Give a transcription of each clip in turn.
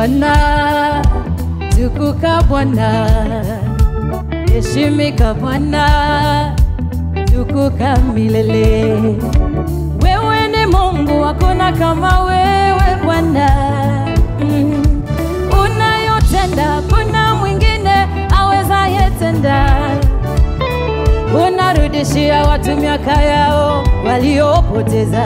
Bwana, tukuka Bwana, heshimika Bwana, tukuka milele. Wewe ni Mungu, hakuna kama wewe Bwana. Mm. Unayotenda kuna mwingine awezaye tenda. Unarudishia watu miaka yao waliopoteza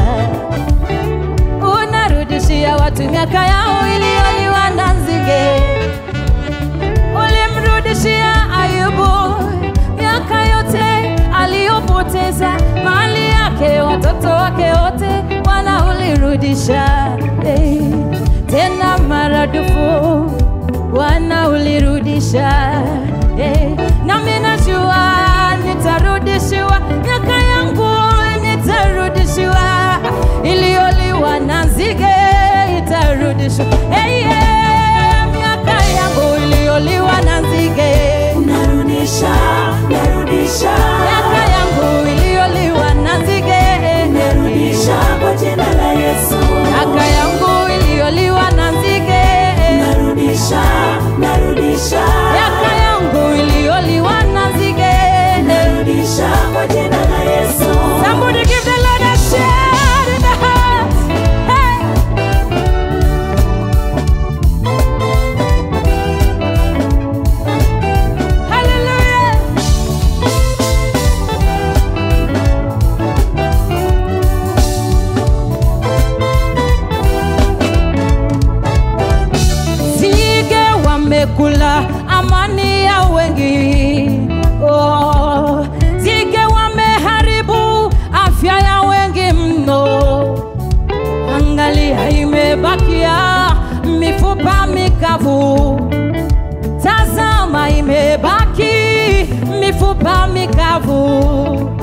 unarudishia watu miaka yao iliyoliwa na nzige. Ulimrudishia Ayubu miaka yote aliyopoteza, mali yake, watoto wake wote, Bwana ulirudisha hey. Tena maradufu Bwana ulirudisha hey. Nami najua nitarudishiwa miaka yangu, nitarudishiwa iliyoliwa na nzige itarudishwa. Hey, yeah, miaka yangu iliyoliwa na nzige, narudisha narudisha miaka yangu iliyoliwa na nzige, narudisha kwa jina la Yesu miaka yangu iliyoliwa na nzige, narudisha narudisha miaka yangu iliyoliwa na nzige. narudisha kwa jina la Yesu Somebody give the Lord a shout in the house. Hey. Hallelujah. Nzige wamekula amani ya wengi. Oh, nzige wameharibu afya ya wengi mno. Angalia, imebakia mifupa mikavu. Tazama, imebaki mifupa mikavu.